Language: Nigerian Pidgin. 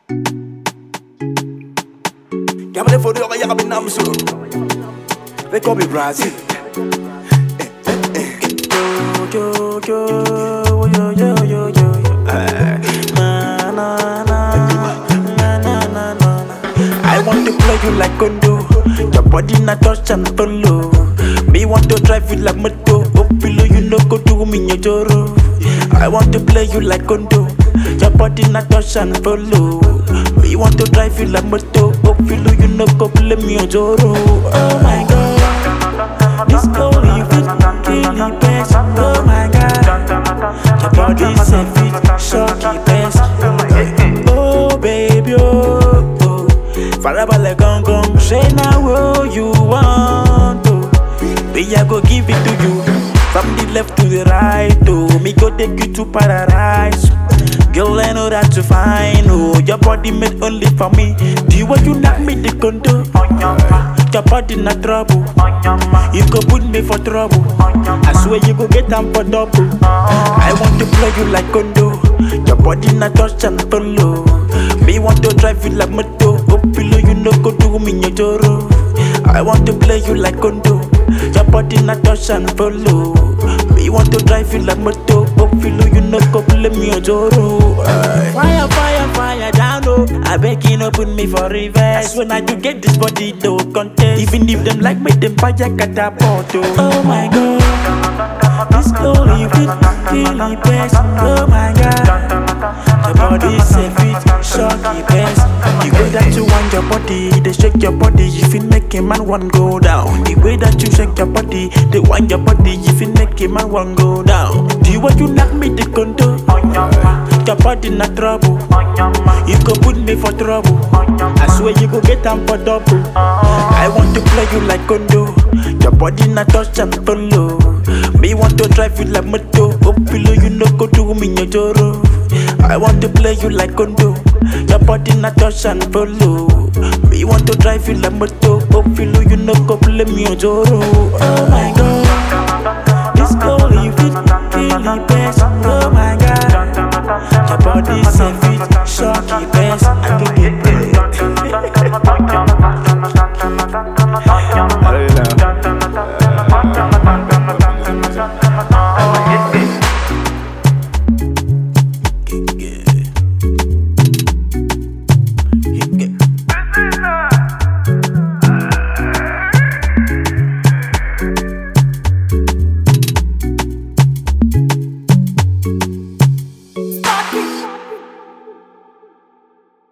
Gamle for the yaga bin namsu. They call me Brazil. Yo, yo, yo, yo, yo, yo, yo. Eh. Na, na, na, na, na, na, na. I want to play you like condo. Your body not touch and follow. Me want to drive you like moto. Oh, below you no go do me your joro. I want to play you like condo. Your body not touch and follow. Me want to drive you like moto. Oh, below you no go play me your joro. Oh my god, this girl you fit really best. Oh my god, your body say fit shocky best. Oh baby, oh, oh. farabalẹ̀ gangan ṣé na wo you want o. Baby, I go give it to you from the left to the right. Oh, me go take you to paradise. Girl, I know that you fine. Oh, your body made only for me. Do you want you knock me the condo? Your body not trouble. You go put me for trouble. I swear you go get them for double. I want to play you like condo. Your body not touch and follow. Me want to drive you like moto. Oh, below you no go do me your joro. I want to play you like condo. Your body not touch and follow. Me want to drive you like moto. Oh, below you no go play me your joro. Aye. Fire, fire, fire down low. I beg you no put me for reverse. When I do get this body, though contest. Even if them like me, them buy a catapult. Oh my god, this girl you fit really best. Oh my god. Your body say fit, shocky best. The way that you want your body, they shake your body, if it make a man one go down. The way that you shake your body, they want your body, if it make a man one go down. Do you want you knock me the condo? Your body not trouble. You go put me for trouble. I swear you go get them for double. I want to play you like condo. Your body not touch and follow. Me want to drive you like moto. Oh, below you no go do me your joro. I want to play you like condo. Your body not touch and follow. Me want to drive you like moto. Oh, below you no go play me your joro. Oh my god, this girl you fit really best. Oh my god, your body say fit shocky best. I can